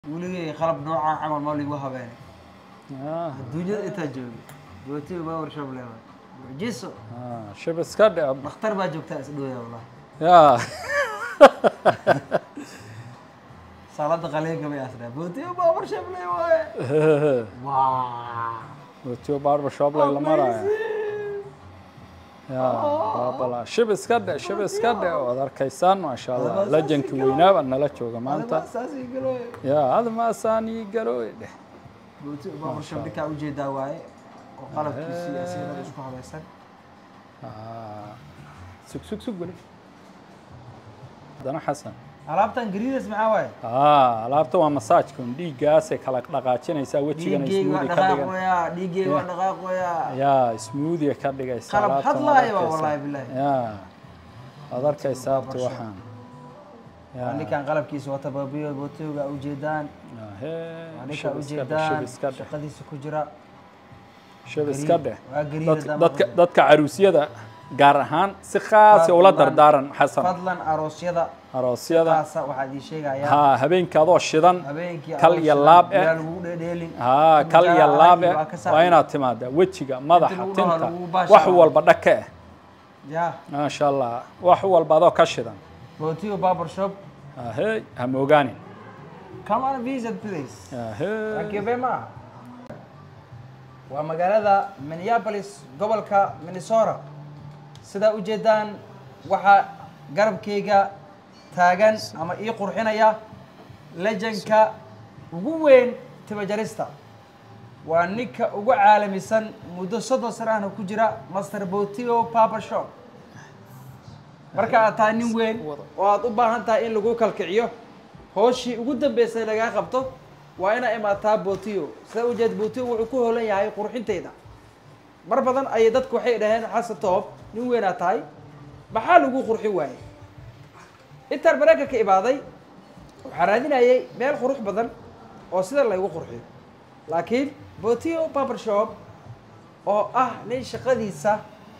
weligay qalab noocaa camal ma ligu habeenay Ah, adduunyada intaa joogay jootiga baa worshop leedahay mucjiso ah, shib iska dhe dhakhtar baa joogtaa isdhooya wallahi ya saalada qaliinka bay asraa bootiga baa worshop lee waaye waa watiyo barber shop lay la maraya ya baabala shib iska dhe shib iska dhe waad arkaysaan maasha allah lejankii weynaa baa nala jooga maanta saasii galooye ya admaasaan ii galooy dheh bootiga baa worshop ninkaa ujeedaa waaye oo qalabkiisii asiirada isku habaysan Ah, sug sug sug weli haddana xasan alaabtan gariidas maxaa waaye ah alaabta waa masaajka un dhiiggaasay kala dhaqaajinaysaa wejigana dhiiggeyga waa smoothie ka dhigan dhaqaaqoyaa dhiiggeyga waa dhaqaaqoyaa ya smoothie ka dhigaysa qalab alaabtan waad hadlaaya waa arkaysaa. wallahi bilahi ya waad arkaysaa abti waxaan ya waa ninkan qalabkiisa wata baabiyo bootiga ujeedaan hee waa ninka shib iska dheh ujeedaan shib iska dheh shaqadiisa ku jira shib iska dheh waa gariida Dad- dama dadka dadka caruusyada gaar ahaan si khaasa ula Fadlan- dardaaran xasan fadlan aroosyada aroosyada taasa waxaad ii sheegayaa ha habeenka adoo shidan habeenkii kal iyo laab eh. yaa lagu dhedheelin ha kal iyo laab eh, waa ka saacido. waa inaad timaadaa wejiga madaxa lagu dhaho tinta lagu baasha wax waa. walba dhaka eh ya maasha allah wax walba adoo ka shidan bootiga barber shop ahey ha moogaanin come on visit please ahey Thank you very much. waa magaalada minneapolis gobolka minnesota sidaa ujeedaan waxaa garabkayga taagan ama ii qurxinaya lejanka ugu weyn timajarista waa ninka ugu caalamisan muddo soddon sano ahna ku jira master botio barber shop marka aad tahay nin weyn oo aad u baahan tahay in lagu kalkiciyo hooshii ugu dambeysay lagaa qabto waa inaa imaataa botio sidaa ujeed botio wuxuu ku holan yahay qurxinteyda mar badan ayay dadku waxay dhaheen xasan toob nin weynaa tahay maxaa lagu qurxi waayey intaan maraykanka imaaday waxaa raadinayay meel qurux badan oo sida laygu qurxiyo laakiin botio barber shop oo ah nin shaqadiisa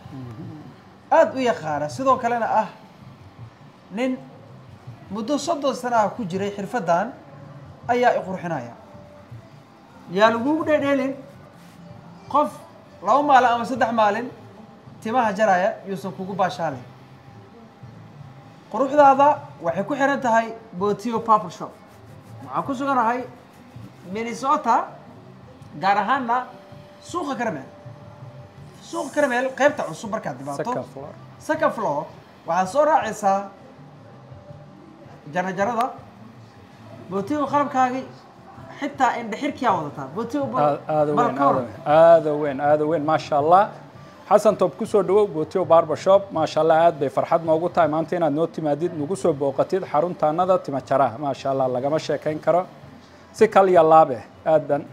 aada u yaqaana sidoo kalena ah nin muddo soddon sano ah ku jiray xirfaddan ayaa i qurxinaya yaa lagugu dhedheelin qof laba maalin ama saddex maalin timaha jaraya yuusan kugu baashaalin quruxdaada waxay ku xiran tahay botio barber shop waxaan ku suganahay minnesota gaar ahaana suuqa karameel suuqa karameel qaybta cusub markaad dhibaato second floor second floor waxaad soo raacaysaa jarajarada bootigo qalabkaagii xitaa indhexirkiyaa wadataa bootigo aad aada weyn aada weyn aada weyn aada weyn maasha allah xasan toob kusoo dhawow botio barber shop maasha allah aad bay farxad noogu tahay maanta inaad noo timaadid nagu soo booqatid xaruntaanada timajaraha maasha allah lagama sheekayn karo si kal iyo laab eh aadan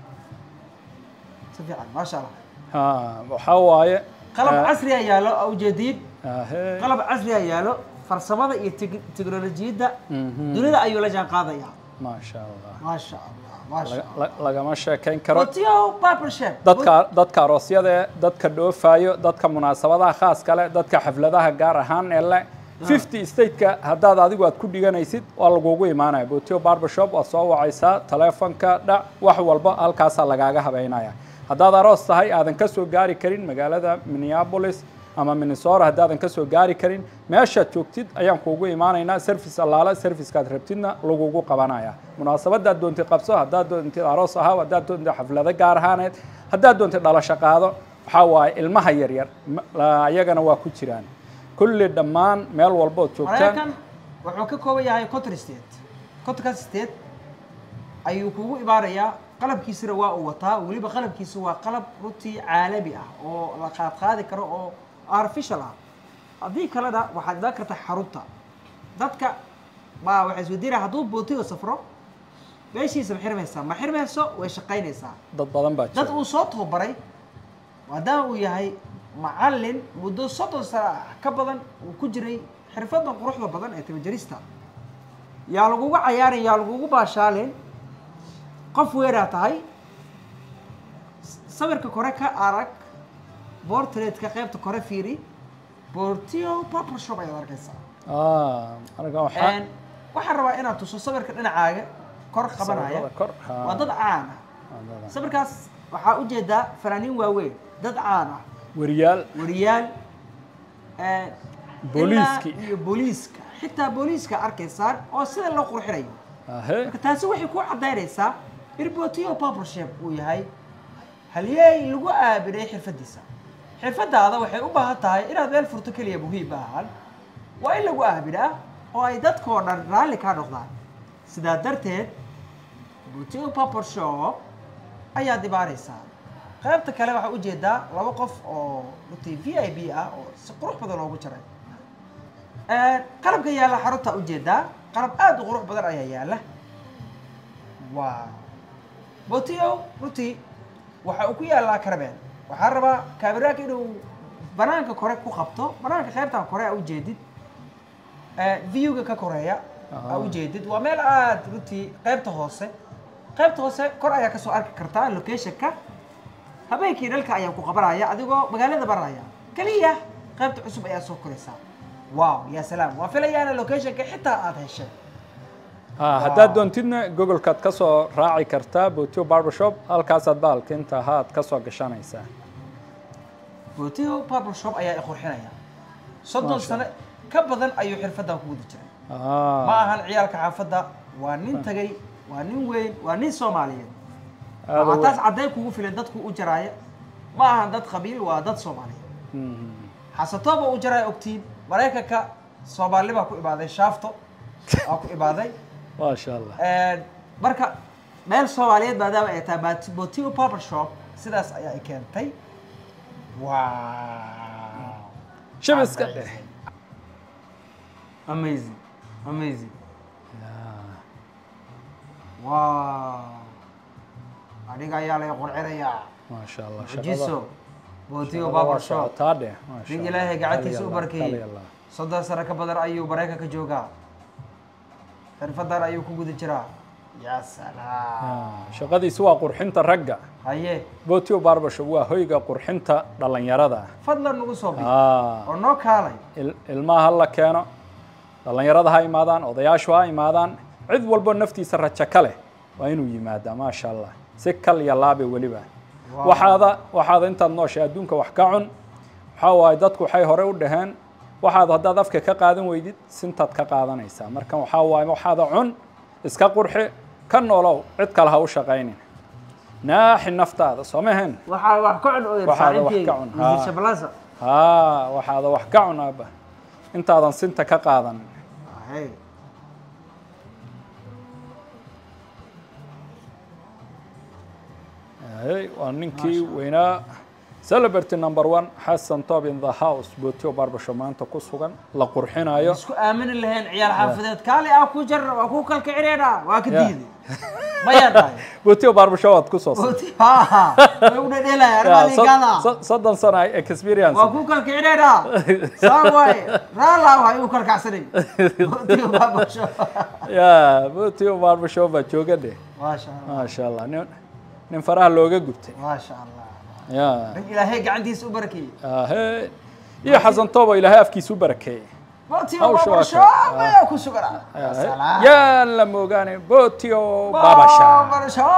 si fiican maasha allah ha waxaa waaye qalab casriya yaalo aa ujeediin ahee qalab casriya yaalo farsamada iyo teg- teknolojiyadda dunida ayuu la jaan qaadayaa maasha allah maasha allah maasha Laga- allah la- lagama sheekayn karo botio barber shop dadka dadka aroosyada ee dadka dhoofayo dadka munaasabadaha khaaska leh dadka xafladaha gaar ahaan ee leh fifty stateka haddaad adigu aad ku dhiganaysid waa lagugu imaanaya botio barber shop waad soo wacaysaa taleefonka dhac wax walba halkaasaa lagaaga habeynaya haddaad aroos tahay aadan ka soo gaari karin magaalada minneapolis ama minnesota haddaadan ka soo gaari karin meeshaad joogtid ayaan kuugu imaanaynaa service allaala servicekaad rabtidna lagugu qabanaya munaasabadaad doontid qabso haddaad doontid aroos ahaa haddaad doontid xaflado gaar ahaaneed haddaad doontid dhalasho qaado waxaa waaye ilmaha yaryar ma- la- ayagana waa ku jiraan kulli dhammaan meel walbood joogtaan maraykan wuxuu ka kooban yahay conton state contonka state ayuu kugu imaanayaa qalabkiisana waa uu wataa weliba qalabkiisa waa qalab runtii caalami ah oo la qaadqaadi karo oo artificial ah haddii kalena waxaad imaan kartaa xarunta dadka baa waxay isweydiinaya hadduu bootiga safro meeshiisa ma xirmaysaa ma xirmayso way shaqaynaysaa dad badan baa dad jira uu soo tababaray maadaama uu yahay macallin muddo soddon sano ah ka badan uu ku jiray xirfadda quruxda badan ee timajarista yaa lagugu cayaarin yaa lagugu baashaalin qof weeraa tahay s- sawirka kore ka arag bortretka qaybta kore fiiri bortio barber shop ayaad arkaysaa Ah, anaga waxaa waxaan rabaa inaad tuso sawirka dhinacaaga kor qabanaya Sawirada kor, ha. waa dad caan ah Wadada. sawirkaas waxaa ujeedaa fanaaniin waaweyn dad caan ah wariyaal wariyaal eh, Booliiskii. ilaa iyo booliiska xitaa booliiska arkaysaan oo sida loo qurxinayo ahe marka taasi waxay ku cadaynaysaa irbotio barbershop uu yahay halyeey lagu aaminay xirfadiisa xirfadaada waxay u baahan tahay inaad meel furto keliya muhiim ahaan waa in lagu aaminaa oo ay dadkoo dhan raalli kaa noqdaan sidaa darteed botio barbershop ayaad imaanaysaa qaybta kale waxaa ujeedaa laba qof oo runtii v i b ah oo si qurux badan loogu jaray qalabka yaalla xarunta ujeedaa qalab aada u qurux badan ayaa yaalla waa botio runtii waxa uu ku yaallaa karameel waxaa rabaa kaamiraanka inuu banaanka kore ku qabto banaanka qaybtan kore a ujeedid viewga ka koreeya a Ah. ujeedid waa meel aada runtii qaybta hoose qaybta hoose kor ayaa kasoo arki kartaa locationka habeenkii dhalka ayaa ku qabanaya adigoo magaalada baraya keliya qaybta cusub ayaa soo koraysaa wow ya salaam waa filayaana locationka xitaa aada heshay ha haddaad doontidna googolkaad ka soo raaci kartaa botio barbershop halkaasaad bahalka inta ahaad ka soo gashanaysaa botio barber shop ayaa i qurxinaya soddon Masha sano ka badan ayuu xirfadan ku guda jiray ma Ah, ahan ciyaalka xaafadda waa nin tagay waa nin weyn waa nin soomaaliyeed aada waxaa u taas weyn. caddayn kugu filan dadku u jaraaya ma ahan dad qabiil waa dad soomaaliyeed Mhm. xasatooba u jaraya ogtiin maraykanka soomaali baa ku imaaday shaafto aa ku imaaday maasha allah marka meel soomaaliyeed maadaama ay tahay Bat- botio barber shop sidaas ayaa i keentay wow shabiska dheh amazing amazing Ya. wow adiga ayaa lay qurxinayaa maasha allah mujiso botio shaqada barber waa shop socotaa dheh maasha nin Allah. ilaahay gacantiisa u Tali Allah, barkeeyey tali Allah. soddon sano ka badan ayuu maraykanka joogaa xirfadan ayuu ku guda jiraa ya salaam Ya, shaqadiisu waa qurxinta ragga haye botio barbershop waa hoyga qurxinta dhallinyarada fadlan nagu soo bi ah oo noo kaalay il- ilmaha ha la keeno dhallinyarada ha imaadaan odayaashu ha imaadaan cid walbo naftiisa rajo ka leh waa inuu yimaadaa maasha allah si kal iyo laabe weliba Wow. waxaada waxaada intaad nooshay adduunka wax ka cun waxaa waaye dadku waxay hore u dhaheen waxaad haddaad afka ka qaadan weydid sintaad ka qaadanaysaa marka waxaa waaye waxaada cun iska qurxi ka noolow cid kale ha u shaqaynin naaxi naftaada soo mahen waxaa wax ka cun oo Waxaada wax ka cun, haa. shabalasa haa waxaada wax ka cun aaba intaadan sinta ka qaadan hey Hey, waa ninkii weynaa celebrity number one xasan top in the house botio barbershow maanta ku sugan la qurxinayo isku aamini lahayn ciyaal xaafadeed kaali ah ku jar waa ku kalka cireedha waa ka Yeah. diiday mayaa dhahay botio barbershow waad ku soo Oti- ha ha way u dhedheelaya Yeah, armaaligaada sod- sod- soddon sano ay experience waa ku kalka cireedha saa waaye raala waa igu kalkacsanay Botio baabasho ya botio barbershow baa jooga dheh maasha allah maasha allah nin nin faraha looga gubtay maasha allah ya rin ilaahay gacantiisa u barakeeyey Ahey. iyo xasan toobo ilaahay afkiisu barakeeyey Botio Hawsha waa baabasho ka- ayaa ku sugan Ahey. yaa la moogaane botio babasha baabasho